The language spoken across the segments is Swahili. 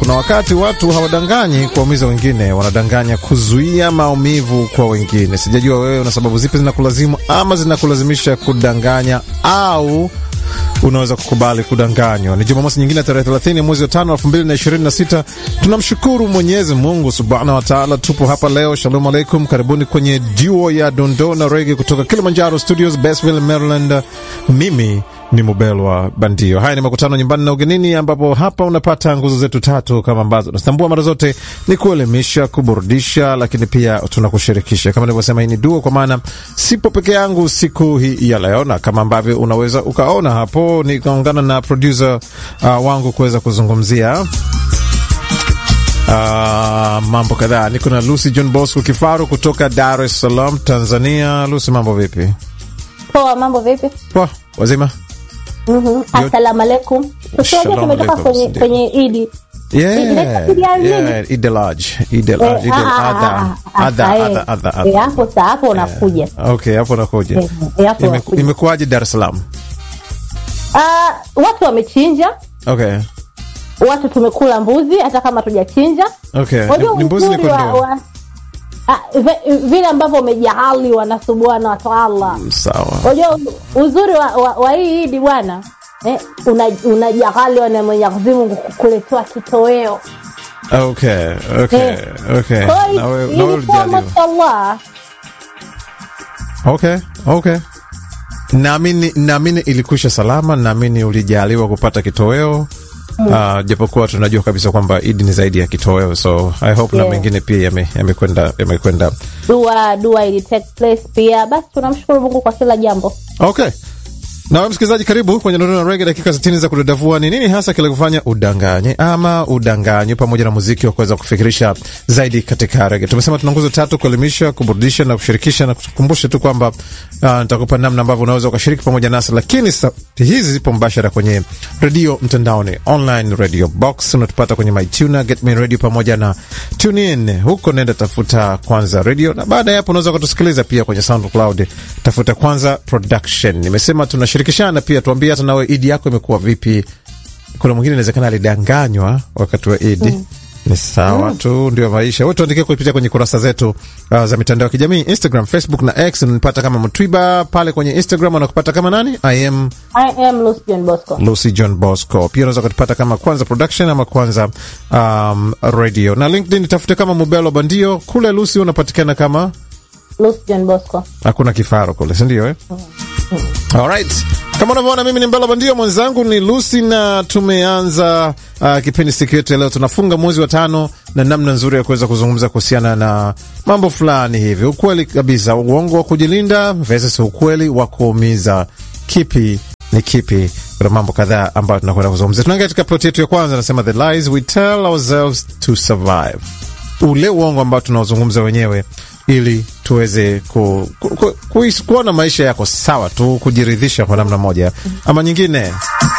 kuna wakati watu hawadanganyi kuwaumiza wengine, wanadanganya kuzuia maumivu kwa wengine. Sijajua wewe una sababu zipi zinakulazimu ama zinakulazimisha kudanganya au unaweza kukubali kudanganywa. Ni Jumamosi nyingine tarehe 30 mwezi wa tano elfu mbili na ishirini na sita. Tunamshukuru Mwenyezi Mungu subhanahu wa taala, tupo hapa leo. Shalom alaikum, karibuni kwenye duo ya dondoo na rege kutoka Kilimanjaro Studios, Basville, Maryland. Mimi ni Mubelwa Bandio. Haya ni makutano nyumbani na ugenini, ambapo hapa unapata nguzo zetu tatu kama ambazo tunatambua mara zote ni kuelimisha, kuburudisha, lakini pia tunakushirikisha. Kama nilivyosema, hii ni duo, kwa maana sipo peke yangu siku hii ya leo, na kama ambavyo unaweza ukaona hapo, nikaungana na producer uh, wangu kuweza kuzungumzia Uh, mambo kadhaa. Niko na Lucy John Bosco Kifaru kutoka Dar es Salaam, Tanzania. Lucy, mambo vipi? Poa, mambo vipi? Poa, wazima? Mhm. Assalamu alaikum. Tusiaje Shalom tumetoka alaikum, kwenye ndio. kwenye Idi. Yeah, Inaitwa Idi al nini? yeah, Eid al-Hajj, Eid al-Hajj, Eid Eh, ah, ah, al-Adha, ah, ah, Adha, ah, Adha, eh. Adha, Eh, Adha. hapo saa hapo unakuja. Okay, hapo nakuja. Eh, eh, hapo Ime- unakuja. Imekuwaje Dar es Salaam? Ah, watu wamechinja, Okay, watu tumekula mbuzi hata kama tujachinja. okay. Wajua Ni mbuzi ni uzuri wa, kondoo? wa ah, ve- vile ambavyo umejaali wanasubuana watu Allah. Sawa. Unajua uzuri wa, wa, wa hii Idi bwana eh, unajali una na Mwenyezi Mungu kukuletea kitoweo. Okay, okay, Eh. okay. Kwa Na hiyo wewe- na wewe ilikuwa ulijaliwa. mashallah. Okay, okay. Naamini naamini ilikwisha salama, naamini ulijaliwa kupata kitoweo. Uh, japokuwa tunajua kabisa kwamba Idi ni zaidi ya kitoweo, so I hope na Yeah. mengine pia yame- yamekwenda yamekwenda dua dua ili take place pia basi tunamshukuru mungu kwa kila jambo Okay. Na wewe msikilizaji, karibu kwenye Ndono na Rege, dakika 60 za kudadavua ni nini hasa kile kufanya udanganye ama udanganywe, pamoja na muziki wa kuweza kufikirisha zaidi katika rege. Tumesema tuna nguzo tatu: kuelimisha, kuburudisha na kushirikisha, na kukumbusha tu kwamba uh, nitakupa namna ambavyo unaweza ukashiriki pamoja nasi, lakini sauti hizi zipo mbashara kwenye redio mtandaoni, online radio box, unatupata kwenye MyTuner, Getme Radio pamoja na TuneIn. Huko nenda tafuta Kwanza Radio, na baada ya hapo unaweza ukatusikiliza pia kwenye SoundCloud, tafuta Kwanza Production. Nimesema tunashirikishana pia, tuambie hata nawe Idi yako imekuwa vipi. Kuna mwingine inawezekana alidanganywa wakati wa Idi. Ni sawa tu, ndio maisha. Wewe tuandikie kupitia kwenye kurasa zetu uh, za mitandao ya kijamii Instagram, Facebook na X. Unanipata kama Mtwiba pale kwenye Instagram, anakupata kama nani? I am i am Lucy John Bosco Lucy John Bosco. Pia unaweza kutupata kama Kwanza Production ama Kwanza um, Radio na LinkedIn tafute kama Mubelo Bandio. Kule Lucy unapatikana kama Lucy John Bosco hakuna kifaro kule, si ndio eh? Alright. Kama unavyoona mimi ni Mbela Bandio, mwenzangu ni Lucy na tumeanza uh, kipindi siku yetu ya leo. Tunafunga mwezi wa tano na namna nzuri ya kuweza kuzungumza kuhusiana na mambo fulani hivi, ukweli kabisa, uongo wa kujilinda versus ukweli wa kuumiza. Kipi ni kipi? Kuna mambo kadhaa ambayo tunakwenda kuzungumzia. Tunaingia katika plot yetu ya kwanza, nasema the lies we tell ourselves to survive ule uongo ambao tunaozungumza wenyewe ili tuweze ku, ku, ku, kuishi- kuona maisha yako sawa tu, kujiridhisha kwa namna moja ama nyingine.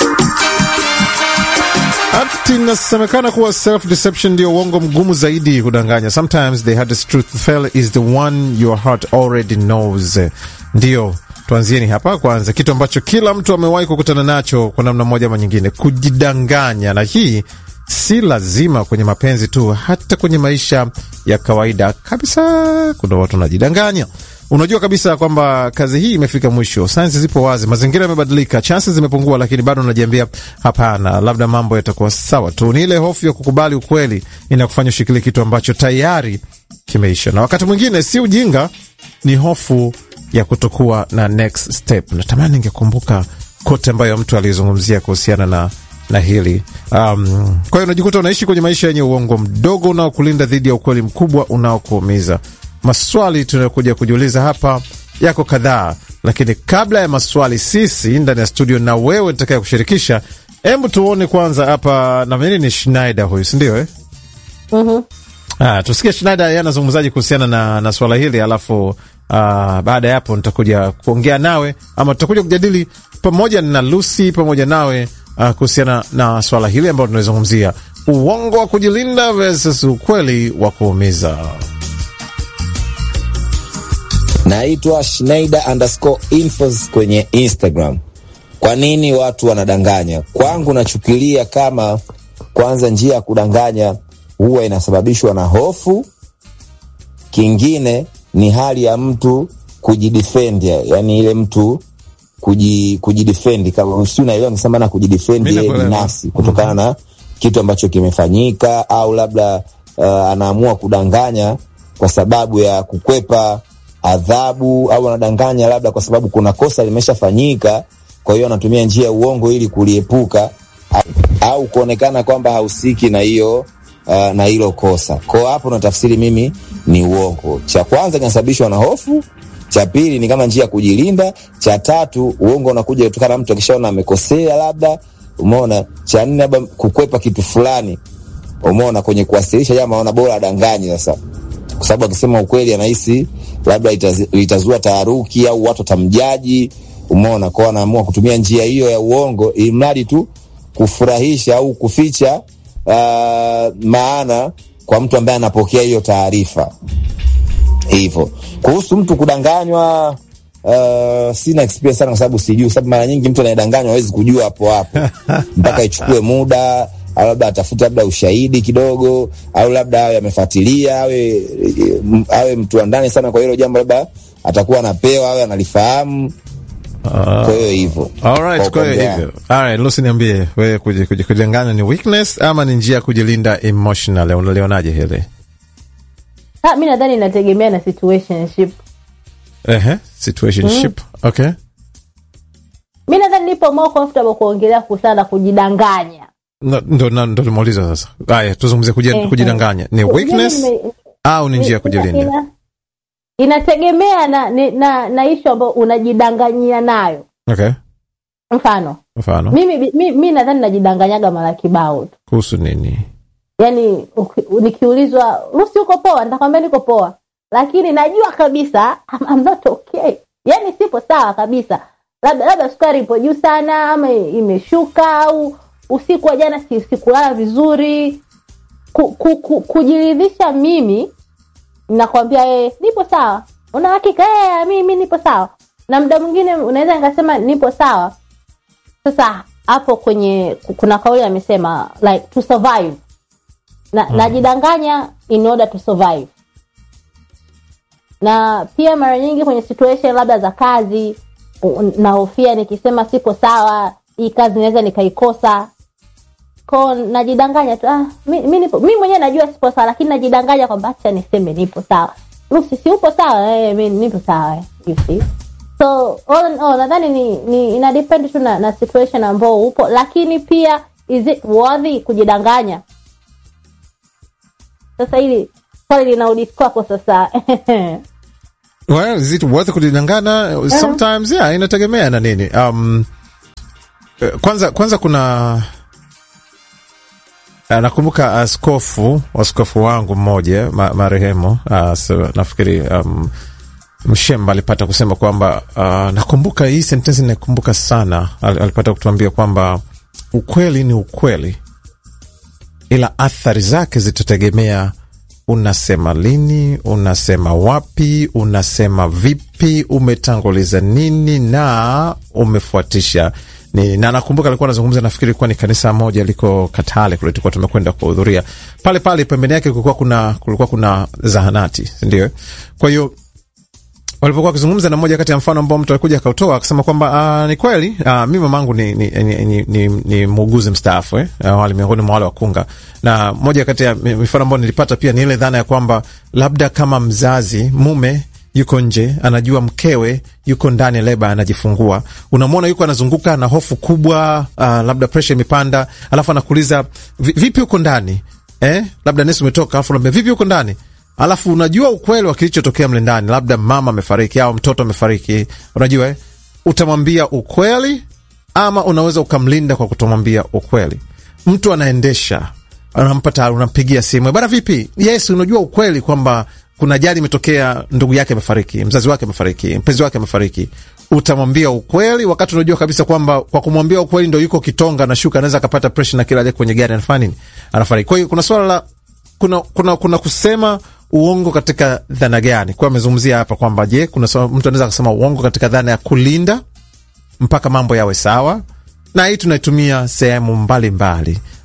Ati inasemekana kuwa self deception ndio uongo mgumu zaidi kudanganya. Sometimes the hardest truth to tell is the one your heart already knows. Ndio tuanzieni hapa kwanza, kitu ambacho kila mtu amewahi kukutana nacho kwa namna moja ama nyingine, kujidanganya. Na hii si lazima kwenye mapenzi tu, hata kwenye maisha ya kawaida kabisa, kuna watu wanajidanganya. Unajua kabisa kwamba kazi hii imefika mwisho, sayansi zipo wazi, mazingira yamebadilika, chansi zimepungua, lakini bado unajiambia hapana, labda mambo yatakuwa sawa tu. Ni ile hofu ya kukubali ukweli inakufanya ushikilie kitu ambacho tayari kimeisha, na wakati mwingine si ujinga, ni hofu ya kutokuwa na next step. Natamani ningekumbuka kote ambayo mtu alizungumzia kuhusiana na na hili um, kwa hiyo unajikuta unaishi kwenye maisha yenye uongo mdogo unaokulinda dhidi ya ukweli mkubwa unaokuumiza. Maswali tunayokuja kujiuliza hapa yako kadhaa, lakini kabla ya maswali, sisi ndani ya studio na wewe nitakaye kushirikisha, hebu tuone kwanza hapa, naamini ni Schneider huyu, sindio eh? Mhm. Ah, tusikie Schneider yeye anazungumzaji kuhusiana na, na swala hili alafu ah, baada ya hapo nitakuja kuongea nawe ama tutakuja kujadili pamoja na Lucy pamoja nawe ah, kuhusiana na swala hili ambalo tunazungumzia uongo wa kujilinda versus ukweli wa kuumiza. Naitwa Schneider underscore infos kwenye Instagram. Kwa nini watu wanadanganya? Kwangu nachukilia kama kwanza, njia ya kudanganya huwa inasababishwa na hofu. Kingine ni hali ya mtu kujidefend, yani ile mtu kuji, kujidefend kama si unaelewa nikisema na kujidefend Mimi yeye nakuelewa. binafsi kutokana na kitu ambacho kimefanyika, au labda uh, anaamua kudanganya kwa sababu ya kukwepa adhabu, au anadanganya labda kwa sababu kuna kosa limeshafanyika, kwa hiyo anatumia njia ya uongo ili kuliepuka au, au kuonekana kwamba hahusiki na hiyo uh, na hilo kosa. Kwa hapo natafsiri mimi ni uongo. Cha kwanza kinasababishwa na hofu, cha pili ni kama njia ya kujilinda, cha tatu uongo unakuja kutokana na mtu akishaona amekosea labda, umeona. Cha nne labda kukwepa kitu fulani, umeona, kwenye kuwasilisha jambo, anaona bora adanganye sasa, kwa sababu akisema ukweli anahisi labda itaz- itazua taharuki au watu watamjaji, umeona. Kwao anaamua kutumia njia hiyo ya uongo, ili mradi tu kufurahisha au kuficha uh, maana kwa mtu ambaye anapokea hiyo taarifa hivyo. Kuhusu mtu kudanganywa, uh, sina experience sana, kwa sababu sijui, kwa sababu mara nyingi mtu anayedanganywa hawezi kujua hapo hapo mpaka ichukue muda, au labda atafute labda ushahidi kidogo, au labda awe amefuatilia, awe awe mtu wa ndani sana kwa hilo jambo, labda atakuwa anapewa, awe analifahamu. Kwa hiyo hivyo, Alright, Kwa kwa hiyo upande hivyo. Alright, Lucy niambie wewe kuji- kuji- kujidanganya ni weakness ama ni njia ya kujilinda emotional? Unalionaje hili? Ah, mi nadhani inategemea na situationship. Ehe, situationship. Okay. Mi nadhani nipo more comfortable kuongelea kuhusiana na kujidanganya. No, ndo na- ndo nimeuliza sasa. Haya, tuzungumzie kuji- Ehe. kujidanganya. Ni weakness Mimi nime- au ni njia ya ina- kujilinda? ina- Inategemea na ni- na, na ishu ambayo unajidanganyia nayo. Okay. Mfano Mfano. mimi, mi, mi nadhani najidanganyaga mara kibao tu, Kuhusu nini? yaani uki- nikiulizwa Lucy, uko poa? Nitakwambia niko poa, lakini najua kabisa I'm, I'm not okay, yaani sipo sawa kabisa. Labda labda sukari ipo juu sana ama imeshuka, au usiku wa jana si- sikulala vizuri. Ku, ku, ku, kujiridhisha mimi nakwambia eh, nipo sawa. Una hakika eh, mimi nipo sawa, na muda mwingine unaweza nikasema nipo sawa. Sasa hapo kwenye kuna kauli amesema like to survive na najidanganya in order to survive na pia mara nyingi kwenye situation labda za kazi u- nahofia nikisema sipo sawa hii kazi naweza nikaikosa ko najidanganya tu ah, mi, mi, nipo, mi mwenyewe najua sipo sawa lakini najidanganya kwamba acha niseme nipo sawa Lucy, si upo sawa eh, mi nipo sawa eh, you see so all in all nadhani ni, ni ina depend tu na, na situation ambao upo lakini pia is it worthy kujidanganya sasa hili swali linarudi kwako sasa Well, is it worth kujidanganya? Sometimes, yeah, inategemea na nini. Um, eh, kwanza kwanza kuna eh, nakumbuka askofu askofu wangu mmoja ma, marehemu uh, so, nafikiri um, Mshemba alipata kusema kwamba uh, nakumbuka hii sentensi nakumbuka sana. Al, alipata kutuambia kwamba ukweli ni ukweli, ila athari zake zitategemea unasema lini, unasema wapi, unasema vipi, umetanguliza nini na umefuatisha nini. Na nakumbuka alikuwa anazungumza, nafikiri ilikuwa ni kanisa moja liko Katale kule, tulikuwa tumekwenda kuhudhuria pale pale. Pembeni yake kulikuwa kuna kulikuwa kuna zahanati, ndio. Kwa hiyo walipokuwa wakizungumza na moja kati ya mfano ambao mtu alikuja akautoa akasema kwamba uh, ni kweli uh, mi mamangu ni, ni, ni, ni, ni, ni muuguzi mstaafu eh, uh, wale miongoni mwa wale wakunga, na moja kati ya mifano ambayo nilipata pia ni ile dhana ya kwamba labda kama mzazi mume yuko nje anajua mkewe yuko ndani leba anajifungua, unamwona yuko anazunguka na hofu kubwa, uh, labda presha imepanda, alafu anakuuliza "Vi- vipi uko ndani eh? labda nesi umetoka, alafu naambia vipi uko ndani alafu unajua ukweli wa kilichotokea mle ndani, labda mama amefariki au mtoto amefariki, unajua eh? utamwambia ukweli ama unaweza ukamlinda kwa kutomwambia ukweli. Mtu anaendesha, unampata, unampigia simu, bana, vipi? Yes, unajua ukweli kwamba kuna ajali imetokea, ndugu yake amefariki, mzazi wake amefariki, mpenzi wake amefariki. Utamwambia ukweli wakati unajua kabisa kwamba kwa kumwambia ukweli ndo yuko kitonga na shuka, anaweza akapata presha na kila aliye kwenye gari anafanya nini, anafariki. Kwa hiyo kuna swala la kuna, kuna, kuna kusema uongo katika dhana gani? Kwa amezungumzia hapa kwamba je, kuna sawa- mtu anaweza akasema uongo katika dhana ya kulinda mpaka mambo yawe sawa, na hii tunaitumia sehemu mbalimbali.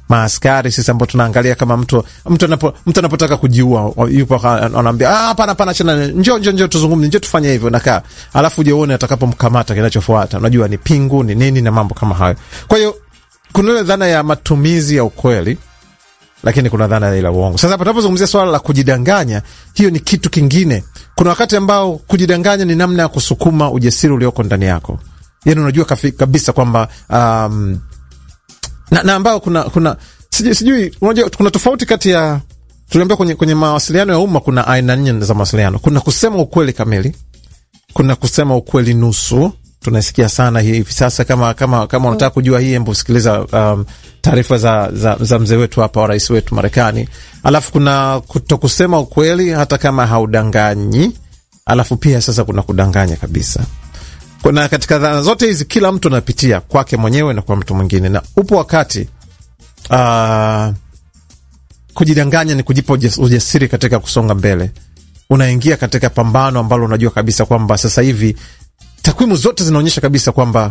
maaskari sisi ambao tunaangalia kama mtu mtu anapo mtu anapotaka kujiua yupo anaambia ah, hapana hapana, chana, njoo njoo njoo tuzungumze, njoo tufanye hivyo, nakaa alafu je uone atakapomkamata kinachofuata, unajua ni pingu ni nini na mambo kama hayo. Kwa hiyo kuna ile dhana ya matumizi ya ukweli lakini kuna dhana ya uongo. Sasa tunapozungumzia swala la kujidanganya, hiyo ni kitu kingine. Kuna wakati ambao kujidanganya ni namna ya kusukuma ujasiri ulioko ndani yako, yani unajua kafi, kabisa kwamba um, na, na ambao kuna kuna sijui, sijui unajua kuna tofauti kati ya tuliambia kwenye, kwenye mawasiliano ya umma kuna aina nne za mawasiliano. Kuna kusema ukweli kamili, kuna kusema ukweli nusu tunasikia sana hivi sasa. Kama kama kama unataka kujua hii, embo sikiliza um, taarifa za, za, za mzee wetu hapa wa rais wetu Marekani. Alafu kuna kutokusema ukweli hata kama haudanganyi, alafu pia sasa kuna kudanganya kabisa. Kuna katika dhana zote hizi, kila mtu anapitia kwake mwenyewe na kwa mtu mwingine, na upo wakati uh, kujidanganya ni kujipa ujasiri katika kusonga mbele. Unaingia katika pambano ambalo unajua kabisa kwamba sasa hivi takwimu zote zinaonyesha kabisa kwamba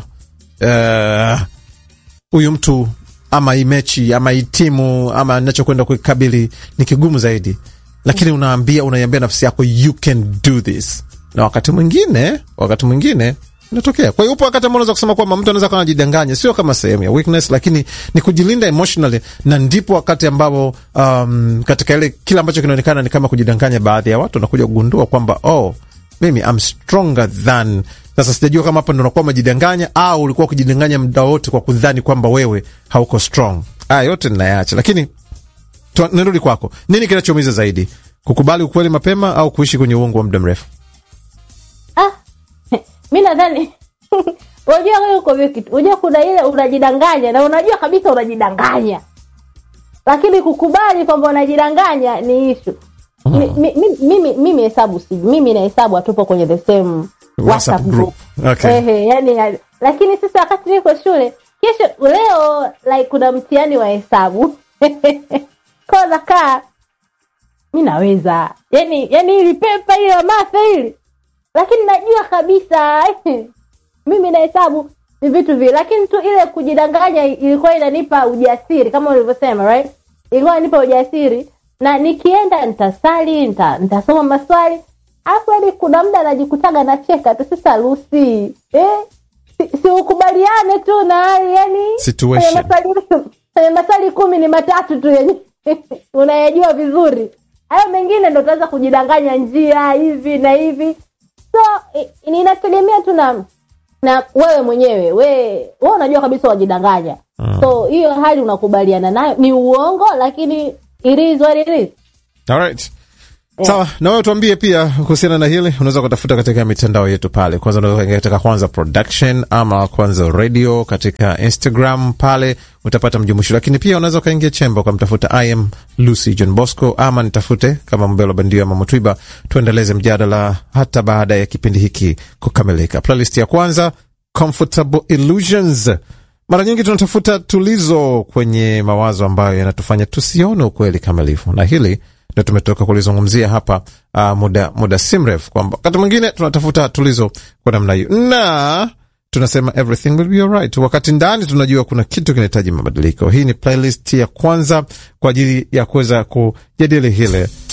huyu uh, mtu ama hii mechi ama hii timu ama nachokwenda kuikabili ni kigumu zaidi, lakini unaambia unaiambia nafsi yako you can do this, na wakati mwingine wakati mwingine inatokea. Kwa hiyo upo wakati ambao unaweza kusema kwamba mtu anaweza kuwa anajidanganya, sio kama sehemu ya weakness, lakini ni kujilinda emotionally, na ndipo wakati ambapo um, katika ile kile ambacho kinaonekana ni kama kujidanganya, baadhi ya watu wanakuja kugundua kwamba oh, mimi I'm stronger than sasa sijajua kama hapa ndo unakuwa umejidanganya au ulikuwa ukijidanganya muda wote kwa kudhani kwamba wewe hauko strong. Haya yote ninayaacha, lakini nirudi kwako. Nini kinachoumiza zaidi, kukubali ukweli mapema au kuishi kwenye uongo wa muda mrefu? Ah, mi nadhani unajua wewe uko vile kitu, unajua kuna ile unajidanganya na unajua kabisa unajidanganya, lakini kukubali kwamba unajidanganya ni ishu. Mimi mimi hesabu si mimi na hesabu hatupo kwenye the same WhatsApp group. Okay. Ehe, yani, lakini sasa wakati niko shule kesho leo like kuna mtihani wa hesabu kwa nakaa mi naweza yani yani hili pepa hili la matha hili lakini najua kabisa mimi na hesabu ni vitu vile lakini tu ile kujidanganya ilikuwa inanipa ujasiri kama ulivyosema right ilikuwa inanipa ujasiri na nikienda nitasali nita, nitasoma maswali alafu yani kuna muda najikutaga nacheka tu sasa Lucy eh? si, si ukubaliane tu na hali yani Situation. kwenye maswali kwenye maswali kumi ni matatu tu yenye unayajua vizuri hayo mengine ndo utaweza kujidanganya njia hivi na hivi so i- inategemea tu na na wewe mwenyewe we we unajua kabisa wajidanganya Mm. so hiyo hali unakubaliana nayo ni uongo lakini it is what it is Alright. Sawa, na wewe tuambie pia kuhusiana na hili. Unaweza kutafuta katika mitandao yetu pale, kwanza unaweza kuingia katika Kwanza Production ama Kwanza Radio katika Instagram, pale utapata mjumuisho, lakini pia unaweza ukaingia chemba ukamtafuta I am Lucy John Bosco ama nitafute kama Mbelo Bandio ama Mutwiba, tuendeleze mjadala hata baada ya kipindi hiki kukamilika. Playlist ya kwanza Comfortable Illusions. Mara nyingi tunatafuta tulizo kwenye mawazo ambayo yanatufanya tusione ukweli kamilifu, na hili ndio tumetoka kulizungumzia hapa uh, muda muda si mrefu, kwamba wakati mwingine tunatafuta tulizo kwa namna hiyo, na tunasema everything will be alright, wakati ndani tunajua kuna kitu kinahitaji mabadiliko. Hii ni playlist ya kwanza kwa ajili ya kuweza kujadili hile